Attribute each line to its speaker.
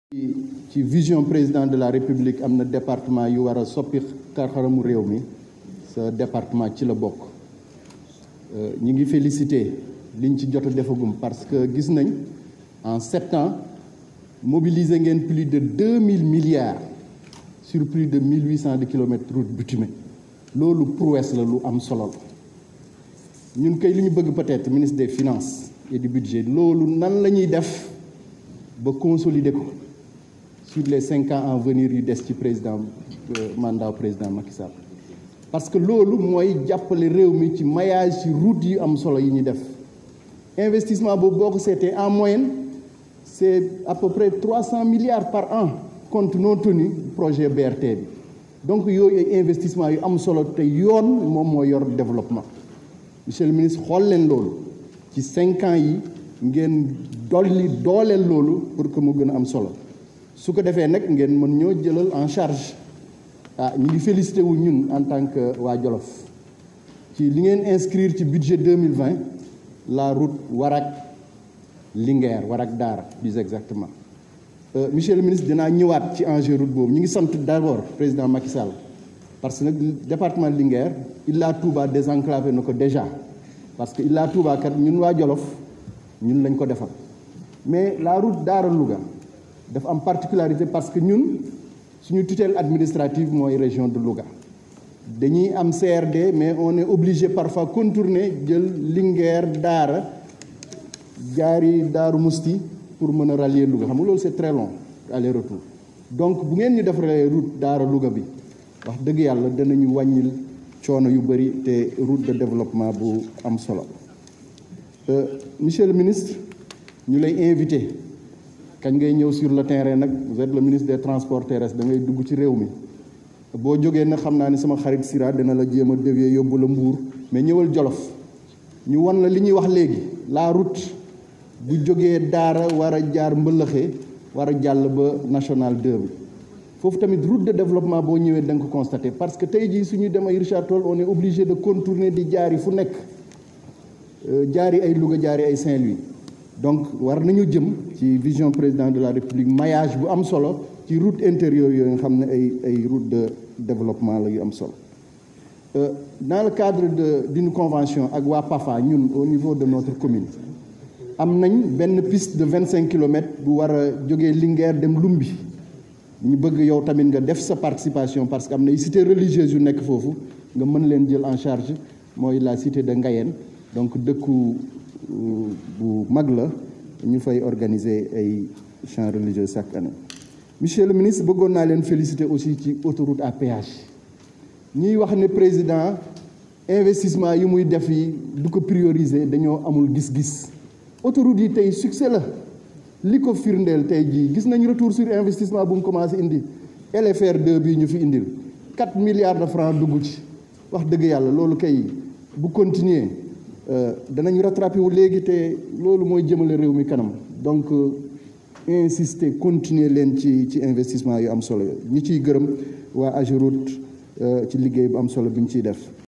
Speaker 1: ci vision président de la république am na département yu war a soppi xar-xaramu réew mi sa département ci la bokk ñi ngi félicité liñ ci jot a defagum parce que gis nañ en sept ans mobiliser ngeen plus de deux mille milliards sur plus de mille huit cent de kilomètres route bitumée loolu prouesse la lu am solo la ñun kay li ñu bëgg peut-être ministre des finances et du budget loolu nan la ñuy def ba consolider ko sur les cinq ans à venir yu des ci président mandat président Macky Sall parce que loolu mooy jàppale réew mi ci maillage ci route yu am solo yi ñuy def investissement boobu boo ko seetee en moyenne c'est à peu près trois cent milliards par an compte non tenu projet BRT bi donc yooyu ay investissement yu am solo te yoon moom moo yor développement monsieur le ministre xool leen loolu ci cinq ans yi ngeen dolli dooleel loolu pour que mu gën a am solo su ko defee nag ngeen mën ñoo jëlal en charge ah ñu ngi félicité wu ñun en tant que waa Jolof ci li ngeen inscrire ci budget 2020 la route Warak Linguère Warak Daara plus exactement monsieur le ministre dinaa ñëwaat ci enjeu route boobu ñu ngi sant d'abord président Macky Sall parce que nag département Linguère Ila Touba désenclavé na ko déjà parce que Ila Touba kat ñun waa Jolof ñun lañ ko defal mais la route Daara Louga dafa am particularité parce que ñun suñu tutelle administrative mooy région de Louga dañuy am CRD mais on est obligé parfois contourner jël Linguère Daara jaari Daaru Musti pour mën a rallier Louga xam nga loolu c'est très long aller retour donc bu ngeen ñu defaree route Daara Louga bi wax dëgg yàlla danañu wàññil coono yu bëri te route de développement bu am solo monsieur le ministre ñu lay invité kañ ngay ñëw sur le terrain nag vous êtes le ministre des transports terrestres da ngay dugg ci réew mi boo jógee nag xam naa ni sama xarit Sira dina la jéem a dévier yóbbu la Mbuur mais ñëwal Jolof ñu wan la li ñuy wax léegi la route bu jógee Daara war a jaar Mbëlëxe war a jàll ba national 2 bi foofu tamit route de développement boo ñëwee da nga ko constater parce que tey jii suñu dem ay Richard Toll on est obligé de contourner di jaari fu nekk jaari ay Louga jaari ay Saint-Louis donc war nañu jëm ci vision président de la République maillage bu am solo ci route intérieure yooyu nga xam ne ay ay route de développement la yu am solo dans le cadre de d'une convention ak waa PAFA ñun au niveau de notre commune am nañ benn piste de vingt cinq kilomètres bu war a jógee Linguère dem Lumbi ñu bëgg yow tamit nga def sa participation parce que am na ay cités religieuses yu nekk foofu nga mën leen jël en charge mooy la cité de Ngayeen donc dëkku bu mag la ñu fay organiser ay chants religieux chaque année monsieur le ministre bëggoon naa leen féliciter aussi ci autoroute à péage ñuy wax ne président investissement yi muy def yi du ko prioriser dañoo amul gis-gis autoroute yi tey succès la li ko firndeel tey jii gis nañ retour sur investissement bu mu commencé indi LFR 2 bii ñu fi indil 4 milliards de francs dugg ci wax dëgg yàlla loolu kay bu continuer danañ rattrapé wu léegi te loolu mooy jëmale réew mi kanam donc insister continuer leen ci ci investissement yu am solo ñi ciy gërëm waa AGEROUTE ci liggéey bu am solo bi ñu ciy def